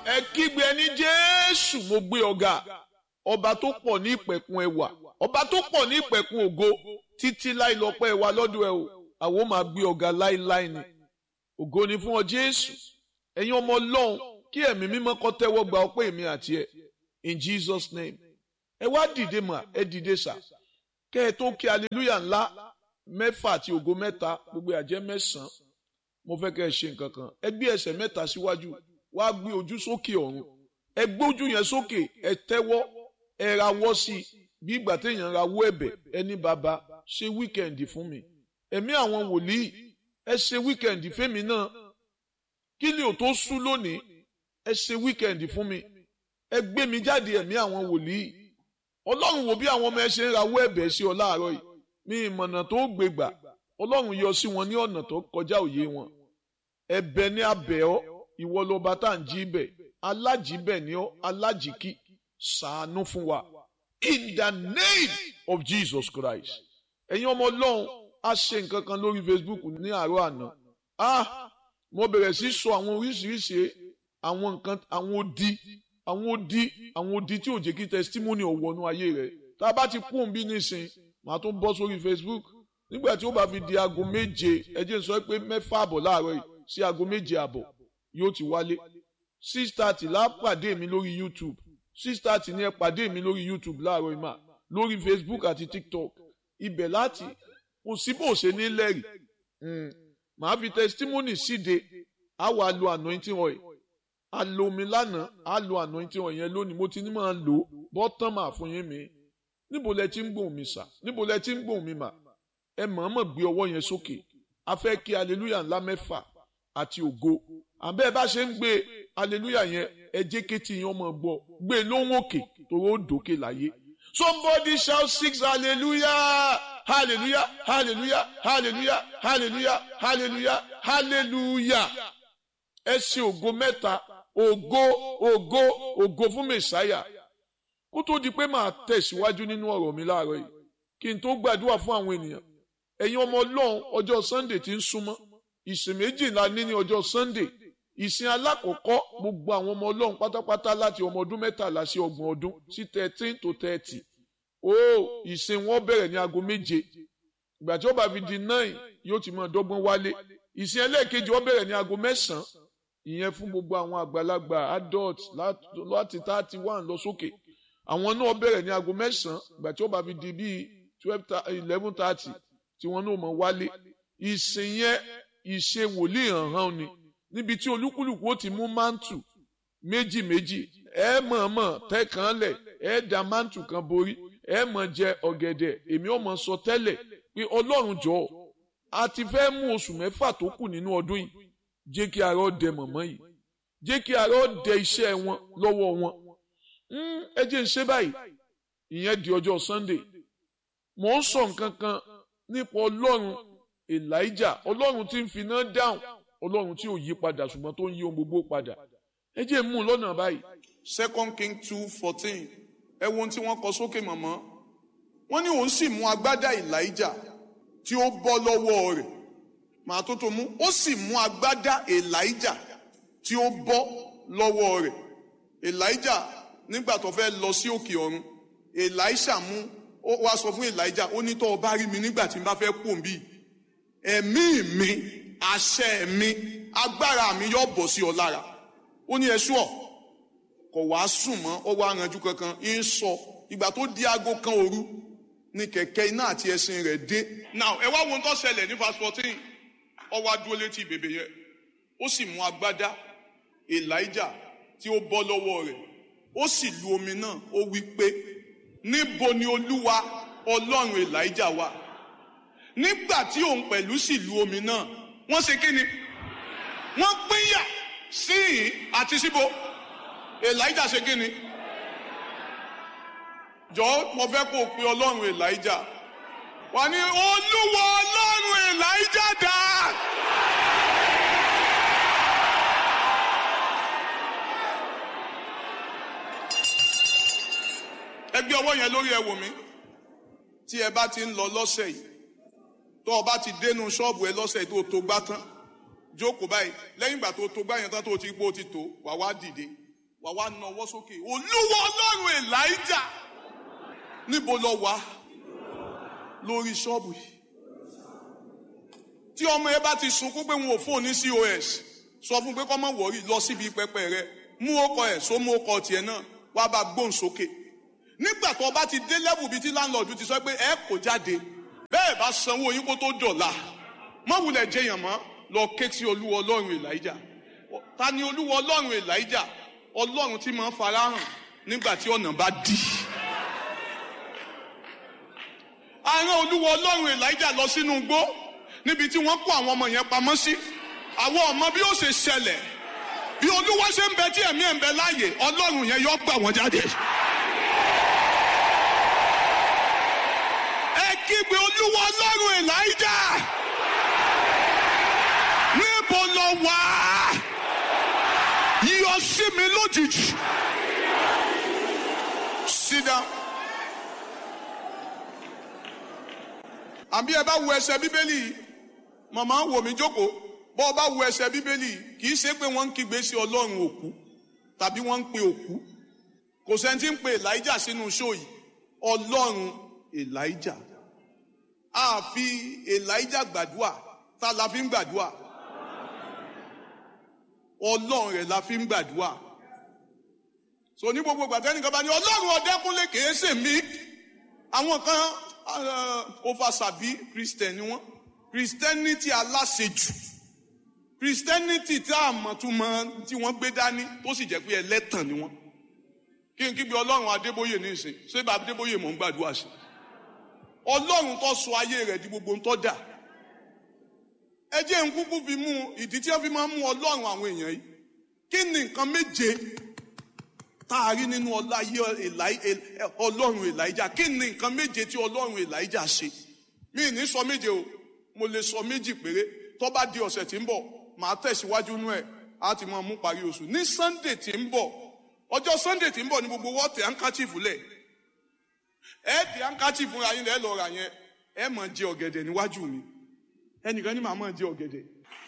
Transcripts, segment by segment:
ẹ kígbe ẹni jésù mo gbé ọ̀gá ọba tó pọ̀ ní ìpẹ̀kun ẹwà ọba tó pọ̀ ní ìpẹ̀kun ògo títí láì lọ́pẹ́ wa lọ́dọ̀ ẹ o àwọn máa gbé ọ̀gá láíláí ni ògo ni fún ọ jésù ẹ̀yin ọmọ ọlọ́run kí ẹ̀mí mímọ́ kó tẹ́wọ́ gba ọpẹ́ èmi àti ẹ in jesus name ẹ wá dìde mà ẹ dìde sà kẹ́ ẹ tó kí aleluya ńlá mẹ́fà àti ògo mẹ́ta gbogbo àjẹ́ mẹ́sàn-án mo fẹ́ kẹ́ ẹ ṣe nǹkan kan ẹ gbé ẹsẹ̀ mẹ́ta síwájú wá gbé ojú sókè ọ̀run ẹ gbójú yẹn sókè ẹ tẹ́wọ́ ẹ rawọ́ sí i bí ìgbà téèyàn rawọ́ ẹ̀bẹ̀ ẹni bàbá ṣe wíkẹ̀ndì fún mi ẹ̀mí àwọn wòlíì ẹ ṣe wíkẹ̀ndì fẹ́mi náà kí ni ò tó sú lónìí ẹ ṣe wíkẹ̀ndì fún mi ẹ gbé mi jáde ẹ̀mí àwọn wòlíì ọlọ́run wo bí àwọn ọmọ ẹ ṣe ń rawọ́ ẹ̀bẹ̀ sí ọ láàárọ̀ yìí mi ìmọ̀nà tó gbé gbà ọlọ́run yọ sí wọn ní ọ̀nà tó kọjá òye wọn ẹ̀bẹ̀ ní abẹ́ ọ ìwọ lọba tá à ń jí bẹ̀ alájíbẹ̀ ni ọ alájíkí ṣàánú fún wa in the name of Jesus Christ ẹ̀yin ọmọ ọlọ́run a ṣe nǹkan kan lórí Facebook ní àárọ̀ àná ah mo bẹ̀rẹ̀ sí sọ àwọn oríṣiríṣi àwọn nǹkan àwọn odi àwọn odi àwọn odi tí ò jẹ́ kí testimony ò wọnú ayé rẹ̀ tá a bá ti kú òun bí nísìn màá tún bọ́ sórí Facebook nígbà tí ó bá fi di aago méje ẹ jẹ́ n sọ pé mẹ́fà àbọ̀ láàárọ̀ yìí sí aago méje àbọ̀ yóò ti wálé six thirty la pàdé mi lórí YouTube six thirty ni ẹ pàdé mi lórí YouTube láàárọ̀ ìmà lórí Facebook àti TikTok ibẹ̀ láti kò sí bó ṣe ní lẹ́rìí màá fi testimony síde á wà lo anointing oil a lo omi lánàá á lo anointing oil yẹn lónìí mo ti ní máa lò bọ́tán mà fún yín mi níbo lẹ ti ń gbóhùn mi sà níbo lẹ ti ń gbóhùn mi mà ẹ mọ̀ọ́mọ̀ gbé ọwọ́ yẹn sókè a fẹ́ kí hallelujah ńlá mẹ́fà àti ògo àbẹ́ ẹ bá ṣe ń gbé hallelujah yẹn ẹ jẹ́ kétí yẹn ọmọ gbọ́ gbé lóhùn òkè tòró dòkè láyé somebody shout six hallelujah hallelujah hallelujah hallelujah hallelujah hallelujah hallelujah ẹ ṣe ògo mẹ́ta ògo ògo ògo fún mẹ̀sáyà kó tó di pé màá tẹ̀síwájú nínú ọ̀rọ̀ mi láàárọ̀ yìí kí n tó gbàdúrà fún àwọn ènìyàn ẹ̀yin ọmọ ọlọ́run ọjọ́ sunday ti ń súnmọ́ ìsìn méjìlá ní ní ọjọ́ sunday ìsìn alákọ̀ọ́kọ́ gbogbo àwọn ọmọ ọlọ́run pátápátá láti ọmọ ọdún mẹ́tàlá sí ọgbọ̀n ọdún sí thirteen to thirty ó ìsìn wọn bẹ̀rẹ̀ ní aago méje ìgbà tí ó bá fi di nine yóò ti máa dọ́gbọ́n wálé ìsìn ẹlẹ́ẹ̀kejì wọn bẹ̀rẹ̀ ní aago mẹ́sàn-án ìyẹn fún gbogbo àwọn àgbàlagbà adult láti thirty one lọ sókè àwọn náà bẹ̀rẹ̀ ní aago mẹ́sàn-án ìgbà tí ó bá fi di bíi twelve eleven thirty tí wọn náà mọ̀ wálé ìsìn yẹn ìṣe wòlíì hàn hàn ni níbi tí olúkúlùkù ó ti mú mántù méjì méjì ẹ mọ̀ọ́mọ̀ tẹ́kàn lẹ̀ ẹ da mántù kan borí ẹ mọ̀ jẹ ọ̀gẹ̀dẹ̀ èmi ò mọ̀ sọ tẹ́lẹ̀ pé ọlọ́run jọ̀ọ́ a ti fẹ́ mú oṣù mẹ́fà tó kù nínú ọdún yìí jẹ́ kí ara ó dẹ mọ̀mọ́ yìí jẹ́ kí ara ó dẹ iṣẹ́ wọn lọ́wọ́ wọn ẹ jẹ́ ń ṣe báyìí ìyẹn di ọjọ́ Sunday mò ń sọ nǹkan kan nípa ọlọ́run Elijah ọlọ́run tí ń finá dáhùn ọlọ́run tí ò yí padà ṣùgbọ́n tó ń yí ohun gbogbo padà ẹ jẹ́ mú un lọ́nà báyìí. Second King two fourteen ẹ wo ohun tí wọ́n kọ sókè mọ̀mọ́ wọ́n ní òun sì mú agbádá Elijah tí ó bọ́ lọ́wọ́ rẹ̀ màá tó tó mú ó sì mú agbádá Elijah tí ó bọ́ lọ́wọ́ rẹ̀ Elijah nígbà tó fẹ́ lọ sí òkè ọ̀run Elisha mú ó wá sọ fún Elijah ó ní tó o bá rí mi nígbà tí n bá fẹ́ kú òun bíi ẹ̀mí mi àṣẹ mi agbára mi yóò bọ̀ sí ọ lára ó ní ẹṣú ọ kò wá sùn mọ́ ó wá ranjú kankan ń sọ ìgbà tó di aago kan òru ni kẹ̀kẹ́ iná àti ẹṣin rẹ̀ dé. now ẹ wá wo ohun tó ṣẹlẹ̀ ní verse fourteen ó wá dúró létí bèbè yẹn ó sì mú agbádá Elijah tí ó bọ́ lọ́wọ́ rẹ̀ ó sì lu omi náà ó wí pé níbo ni olúwa ọlọ́run Elijah wà nígbà tí òun pẹ̀lú sì lu omi náà wọ́n ṣe kí ni wọ́n pínyà sí ìhín àti síbo Elijah ṣe kí ni jọ̀ọ́ mo fẹ́ kó o pe ọlọ́run Elijah wà ní olúwa ọlọ́run Elijah dà. ẹ gbé ọwọ́ yẹn lórí ẹ wò mí tí ẹ bá ti ń lọ lọ́sẹ̀ yìí tó o bá ti dénú ṣọ́ọ̀bù ẹ lọ́sẹ̀ tó o tó gbá tán jókòó báyìí lẹ́yìn ìgbà tó o tó gbá yẹn tán tó o ti gbó o ti tó wà wá dìde wà wá na ọwọ́ sókè olúwa ọlọ́run elijah níbo lọ wá lórí ṣọ́ọ̀bù yìí tí ọmọ ẹ bá ti sunkún pé wọn ò fóun ní cos sọ fún pé kọ́ mọ̀ wọ̀rí lọ síbi pẹpẹ rẹ mú ọkọ ẹ̀ só mú ọkọ tiẹ̀ náà wá bá gbóhùn sókè nígbà tó bá ti dé lẹ́bù bíi tí láńlọ́ọ̀dù ti sọ pé ẹ kò jáde bẹ́ẹ̀ bá sanwó yín kó tó dọ̀la mọ́ wulẹ̀ jẹyàn mọ́ lọ ké sí olúwa ọlọ́run elijah ta ni olúwa ọlọ́run elijah ọlọ́run tí máa ń farahàn nígbà tí ọ̀nà bá dí. àárín olúwa ọlọ́run elijah lọ sínú igbó níbi tí wọ́n kó àwọn ọmọ yẹn pamọ́ sí àwọn ọmọ bí ó ṣe ṣẹlẹ̀ bí olúwa ṣe ń bẹ tí ẹ̀mí ẹ̀ ń bẹ láàyè ọlọ́run yẹn yọ gbà wọ́n jáde. ẹ kígbe olúwa ọlọ́run elijah níbo lọ wá yọ sí mi lójijì. sit down. àbí ẹ bá wo ẹsẹ̀ bíbélì yìí màmá wò mí jókòó bọ́ ọ bá wo ẹsẹ̀ bíbélì yìí kì í ṣe pé wọ́n ń kígbe sí ọlọ́run òkú tàbí wọ́n ń pe òkú kò sẹ́ni tí ń pe elijah sínú ṣó yìí ọlọ́run elijah a fi elijah gbàdúrà ta la fi ń gbàdúrà ọlọ́run rẹ̀ la fi ń gbàdúrà so ní gbogbo gbàtẹ́nìkan bá ní ọlọ́run ọ̀dẹ́kúnlé kìí ṣe mí àwọn kan oversabi christian ni wọ́n christianity aláṣejù christianity tí a mọ̀ tún mọ̀ tí wọ́n gbé dání tó sì jẹ́ pé ẹlẹ́tàn ni wọ́n kí n kígbe ọlọ́run adébóyè ní ìsìn ṣé bá adébóyè mọ̀ ń gbàdúrà sí ọlọ́run tó sọ ayé rẹ̀ di gbogbo ń tọ́ dà ẹ jẹ́ ń kúkú fi mú ìdí tí wọ́n fi máa ń mú ọlọ́run àwọn èèyàn yìí kí ni nǹkan méje tá a rí nínú ọláyé ọlọ́run elijah kí ni nǹkan méje tí ọlọ́run elijah ṣe mí ní sọ méje o mo lè sọ méjì péré tó bá di ọ̀sẹ̀ tí ń bọ̀ màá tẹ̀síwájú nú ẹ̀ á ti máa mú parí oṣù ní sunday tí ń bọ̀ ọjọ́ sunday tí ń bọ̀ ní gbogbo wọ́ọ̀tì handkerchief lẹ̀ ẹ di handkerchief ra yín lẹ́ lọ rà yẹn ẹ máa jẹ ọ̀gẹ̀dẹ̀ níwájú mi ẹnìkan ní màá máa jẹ ọ̀gẹ̀dẹ̀.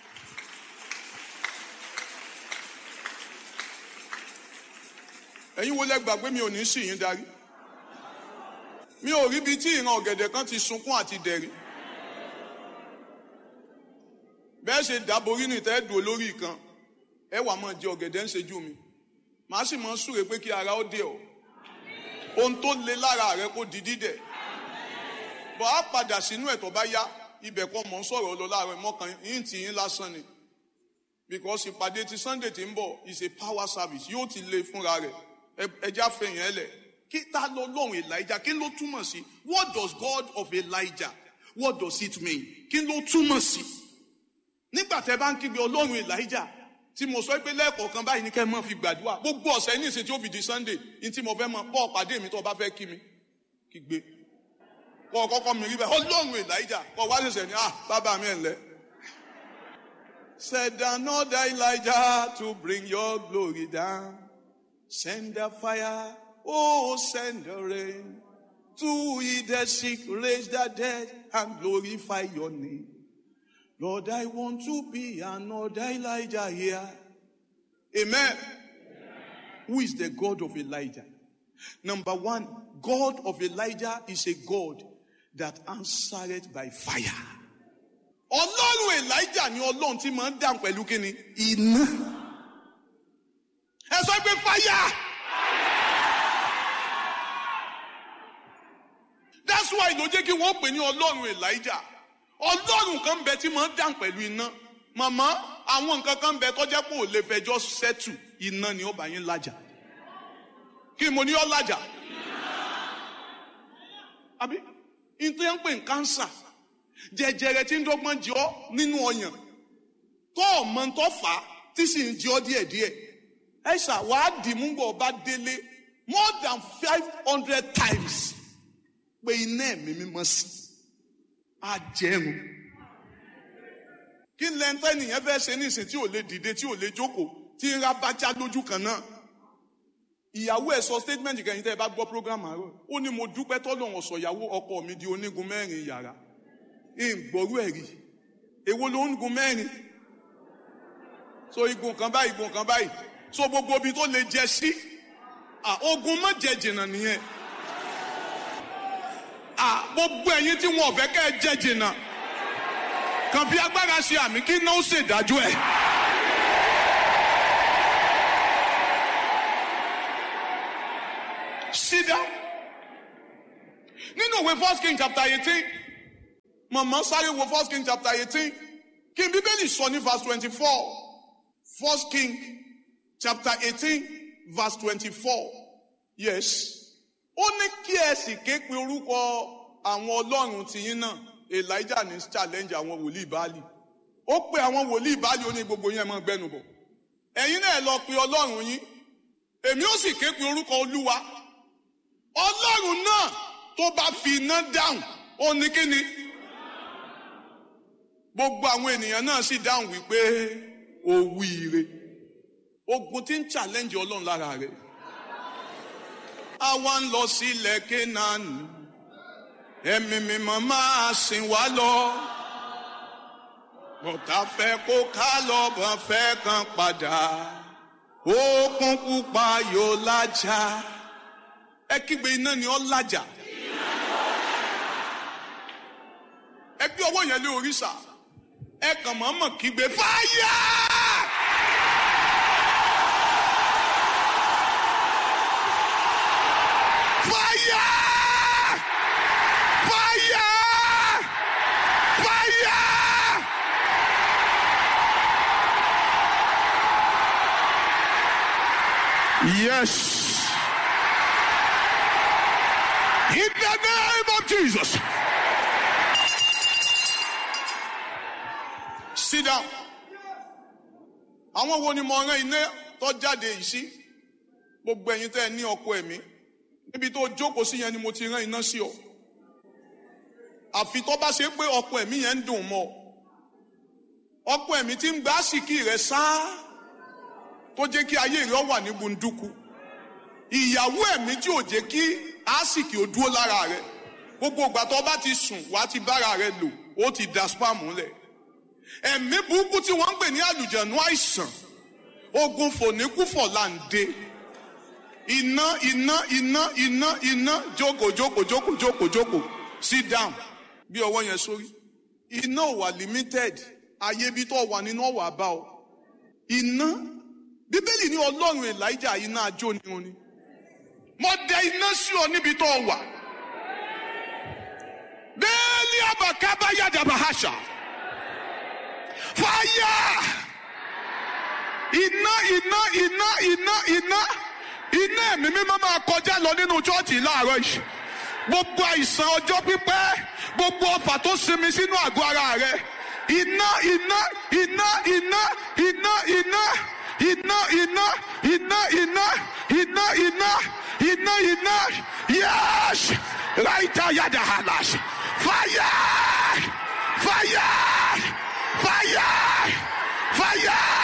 ẹ̀yin wo lẹ gbàgbé mi ò ní sì yín darí mi ò rí ibi tí ìran ọ̀gẹ̀dẹ̀ kan ti sunkún àti dẹ̀rí bẹ́ẹ̀ ṣe dàborí ní ìtẹ́ dùn olórí kan ẹ wà máa jẹ ọ̀gẹ̀dẹ̀ ń ṣejú mi màá sì máa súre pé kí ara ó dé ọ ohun tó le lára rẹ kó di dídẹ̀ bọ̀ á padà sínú ẹ̀ tó bá yá ibẹ̀ kọ́ mọ̀ ń sọ̀rọ̀ lọ láàárọ̀ mọ́kàn yín tì yín lásán ni because ìpàdé ti sunday ti ń bọ̀ is a power service yóò ti le fúnra rẹ̀ ẹja fẹ̀yìn ẹ lẹ̀ kí ta lọ lọ́run elijah kí ló túmọ̀ sí what does god of elijah what does it mean kí ló túmọ̀ sí nígbà tẹ bá ń kígbe ọlọ́run elijah tí mo sọ pé lẹ́ẹ̀kọ̀ọ̀kan báyìí ní kẹ́ ẹ mọ́ fi gbàdúrà gbogbo ọ̀sẹ̀ ní ìsìn tí ó fi di sunday ní tí mo fẹ́ mọ bọ́ọ̀ pàdé mi tó o bá fẹ́ kí mi kígbe kọ́ kọ́kọ́ mi rí bẹ́ẹ̀ ọlọ́run elijah kọ́ wá ṣẹ̀ṣẹ̀ ní ah bàbá mi ẹ̀ ńlẹ́. Said another Elijah to bring your glory down. Send the fire, oh, send the rain. To heal the sick, raise the dead, and glorify your name. Lord, I want to be another Elijah here. Amen. Amen. Who is the God of Elijah? Number one, God of Elijah is a God that answered by fire. Ọlọ́run Elijah ni Ọlọ́run tí máa ń dáhùn pẹ̀lú kíni? Iná. Ẹ sọ pé fire. That's why ló jẹ́ kí wọ́n pè ní Ọlọ́run Elijah. Ọlọ́run kan bẹ tí máa ń dáhùn pẹ̀lú iná. Màmá àwọn nǹkan kan bẹ tọ́jẹ́ pé ò lè fẹjọ́ sẹ́tù iná ni ó bá yín lájà. Kí mo ní ọ́ lájà? Àbí? Ìtọ́ yẹn ń pè ní kánsà jẹjẹrẹ tí ń dọ́gbọ́n jẹ ọ́ nínú ọyàn tó ọmọ tó fà á tí sì ń jẹ ọ́ díẹ̀díẹ̀ ẹ ṣàwá dìmúgbọ̀ bá délé more than five hundred times pé iná ẹ̀mí mímọ́ sí àjẹrun kí lẹ́ńtẹ́ nìyẹn fẹ́ ṣe nísìn tí ò lè dìde tí ò lè jókòó tí ń ra bájá lójú kan náà ìyàwó ẹ̀ sọ statement kẹyìn tẹ́ ẹ bá gbọ́ program àárọ̀ ó ní mo dúpẹ́ tọ́lọ́run ọ̀sọ̀ ìyàwó ọkọ mi di onígun mẹ́rin yàrá ìgbòrú ẹ̀rí èwo ló ń gun mẹ́rin so igun kan báyìí igun kan báyìí so gbogbo ibi tó lè jẹ sí ah, ogun má jẹ jìnnà nìyẹn ah, gbogbo ẹ̀yin tí wọn ò fẹ́ kẹ́ ẹ jẹ jìnnà kàn fi agbára ṣe àmì kí náà ó ṣèdájọ́ ẹ̀. sit down nínú ìwé first king chapter eighteen mọ̀mọ́ sáré wo first king chapter eighteen kí n bíbélì sọ ní verse twenty-four first king chapter eighteen verse twenty-four yes ó ní kí ẹ sì ké pe orúkọ àwọn ọlọ́run tìyín náà elijah ní challenge àwọn wòlíì báàlì ó pe àwọn wòlíì báàlì ó ní gbogbo yẹn mọ́ gbẹnu bọ̀ ẹ̀yin náà lọ pe ọlọ́run yín èmi ó sì ké pe orúkọ olúwa ọlọ́run náà tó bá fi iná dáhùn ó ní kí ni gbogbo àwọn ènìyàn náà sì dáhùn wípé ó wíire ogun tí ń challenge ọlọ́run lára rẹ̀ àwa ń lọ sílẹ̀ kénaani ẹ̀mí mímọ́ máa sìn wá lọ bọ̀tà fẹ́ kó ká lọ bọ̀ fẹ́ kan padà òkun pupa yóò lájà ẹ kígbe iná ni ọ lájà ẹ gbé ọwọ́ yẹn lé òrìṣà ẹ kàn mọ́ mọ̀ kígbe fáyà. fáyà fáyà fáyà. Yes. In the name of Jesus. Sit down. Àwọn wo ni mo rán iná tó jáde yìí sí? Gbogbo ẹ̀yin tẹ́ ẹ ní ọkọ ẹ̀mí. Níbi tó jókòó sí yẹn ni mo ti rán iná sí ọ. Àfi tó bá ṣe pé ọkọ ẹ̀mí yẹn ń dùn mọ́ ọ. Ọkọ ẹ̀mí tí ń gbá àsìkí rẹ̀ sáá tó jẹ́ kí ayé rẹ̀ wà ní gbunduku ìyàwó ẹ̀mí tí ò jẹ́ kí àsìkì ò dúró lára rẹ̀ gbogbo ìgbà tó bá ti sùn wàá ti bára rẹ̀ lò ó ti da spam lẹ̀ ẹ̀mí burúkú tí wọ́n ń pè ní àlùjànnú àìsàn ogun fòníkúfọ̀ là ń dé iná iná iná iná iná jókòó jókòó jókòó jókòó jókòó sit down bí ọwọ́ yẹn sórí iná ò wà limited ayé bí tó wà nínú ọ̀wà bá ọ iná bíbélì ní ọlọ́run elijah iná ajó ni wọn ni mo dẹ iná sí ọ níbi tó wà bẹ́ẹ̀ni abakaba yadaba hasha fàyà iná iná iná iná iná iná ẹ̀mí mímọ́ máa kọjá lọ nínú chọ́ọ̀tì láàárọ̀ yìí gbogbo àìsàn ọjọ́ pípẹ́ gbogbo ọfà tó sinmi sínú àgọ́ ara rẹ iná iná iná iná iná iná iná iná iná iná iná iná iná iná yes raita yada halas fire fire fire fire.